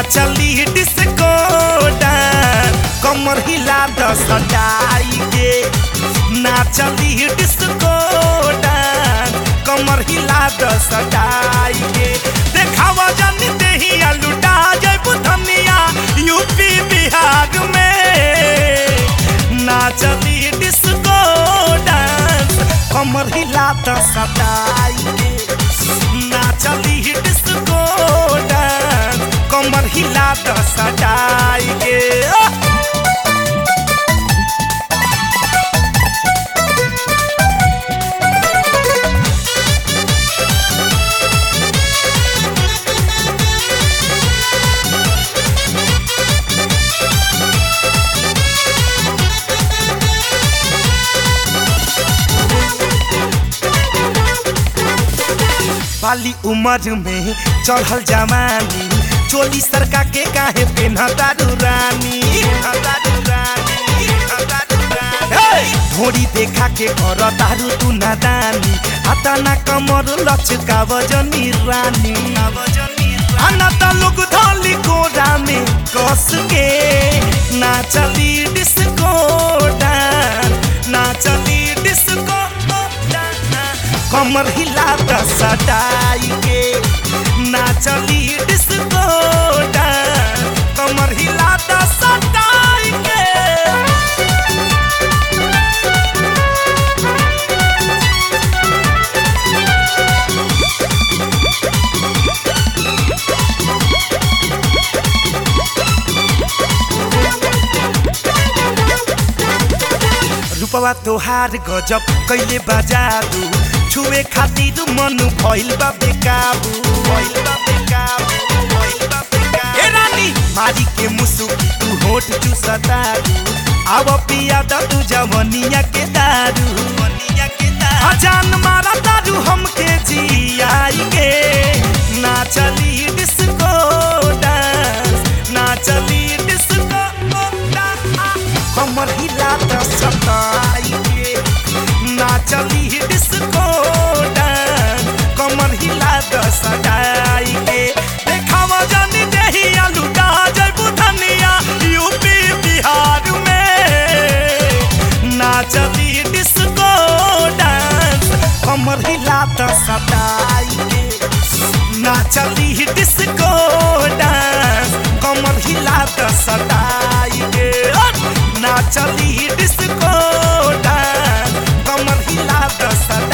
नाचली disco dance कमर हिला द सटाई के नाचली डिस्को डांस कमर हिला द सटाई के देखावा जानी देहिया लुटा जय बुधनिया यूपी बिहार में नाचली डिस्को डांस कमर हिला द सटाई के नाचली डिस्को डांस कमर हिला द सटाई के ओह! बाली उम्र में चढ़ल जवानी चोली सरका के काहे पेन्हता रानी पेन्हतारू रानी, पेन्हतारू रानी। हे! धोरी देखा के कर तारू तू नादानी आता ना कमर लचका वजनी रानी आना त लोग धोली कोरा में कस के नाचली डिस्को डांस नाचली डिस्को डांस कमर हिला द सटाई के नाचली डिस्को डांस कमर हिला द सटाई के रूपवा तोहार गजब कैले बजादू छुए खातिर मन भइल बा बेकाबू भइल बा बेकाबू भइल बा बेकाबू ए रानी मारी के मुसु तू होठ चुसतारू आव पिया द तू जवनिया के दारू जवनिया के दारू अजान मारा दारू हमके जियाई के नाचली डिस्को डांस नाचली डिस्को डांस कमर हिला द सताई के नाचली डिस्को डांस कमर हिला द सटाई के देखावा जानी देही आलू जय बुधनिया यूपी बिहार में नाचली डिस्को डांस कमर हिला द सटाई के नाचली डिस्को डांस कमर हिला द सटाई के नाचली डिस्को डांस कमर हिला द सटाई